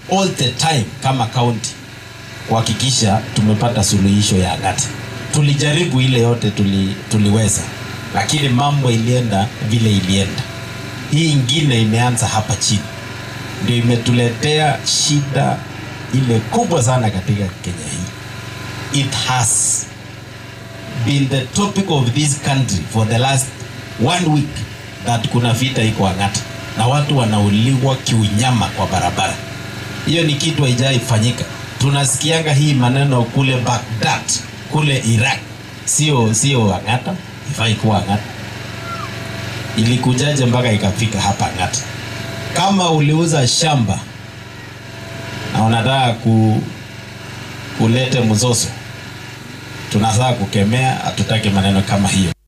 all the time kama county kuhakikisha tumepata suluhisho ya Ang'ata. Tulijaribu ile yote tuli, tuliweza, lakini mambo ilienda vile ilienda. Hii ingine imeanza hapa chini, ndio imetuletea shida ile kubwa sana katika Kenya hii. It has been the topic of this country for the last one week that kuna vita iko Ang'ata na watu wanauliwa kiunyama kwa barabara. Hiyo ni kitu haijaifanyika. Tunasikianga hii maneno kule Baghdad, kule Iraq, sio sio Ang'ata, ifai kuwa Ang'ata. Ilikujaje mpaka ikafika hapa Ang'ata? Kama uliuza shamba na unataka ku, kulete mzozo, tunataka kukemea, hatutaki maneno kama hiyo.